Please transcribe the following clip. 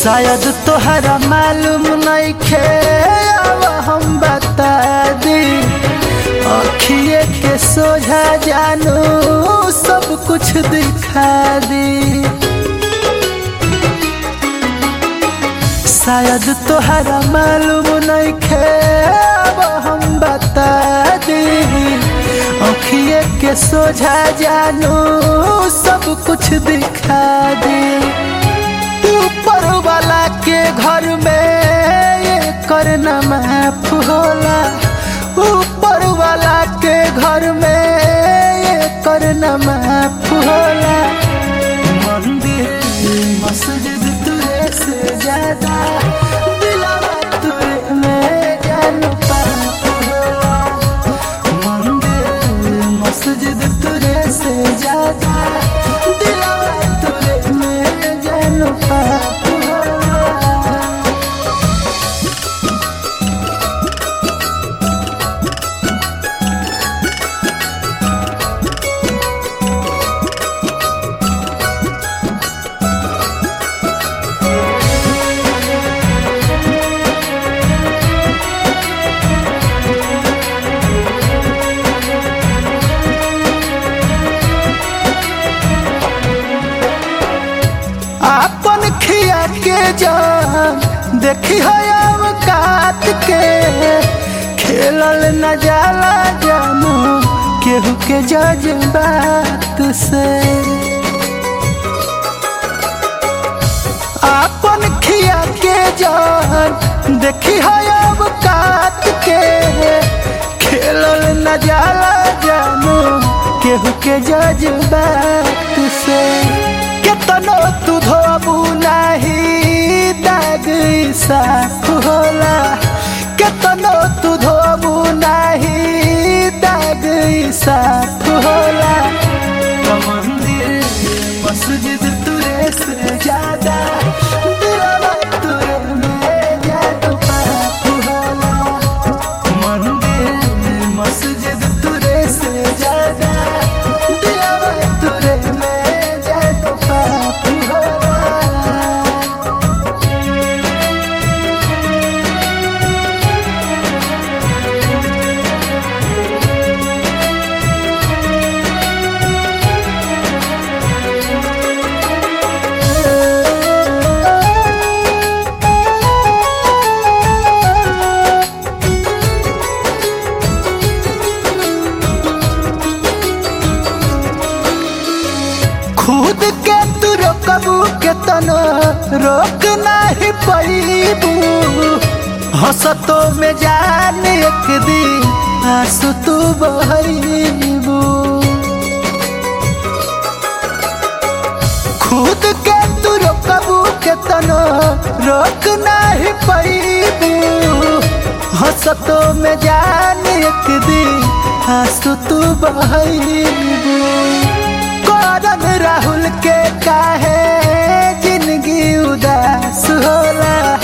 शायद तोहरा मालूम नइखे अब हम बता दी अखिए के सोझा जानू सब कुछ दिखा दी शायद तोहरा मालूम नइखे अब हम बता दी अखिए के सोझा जानू सब कुछ दिखा दी ऊपर वाला के घर में ये करना माफ होला ऊपर वाला के घर में ये करना माफ होला मंदिर मस्जिद तुरे से ज्यादा दिलवा तुरे में जान पाप होला मंदिर मस्जिद तुरे से ज्यादा दिलवा तुरे में जान पाप होला आपन खिया के जान देखी है काट के खेलल न जाला जानू केहू के जज्बात से आपन खिया के जान देखी है काट के खेलल न जाला जानू केहू के जज्बात से केतनो तू धोबू नाही दाग ई साफ होला केतनो तू धोबू नाही दाग ई साफ होला तो मंदिर मस्जिद तुरे से ज्यादा दिलवा तुरे में जादू पाप होला मंदिर मस्जिद तुरे से ज्यादा दिलवा तुरे में जादू पाप होला खुद के तू रोकबू के तनो रोक नहीं पैबू हंसतो में जान एक दिन आंसू तू बहबू खुद के तू रोकबू के तनो रोक नहीं पैबू हंसतो में जान एक दिन आंसू तू बहबू करन राहुल के काहे जिंदगी उदास होला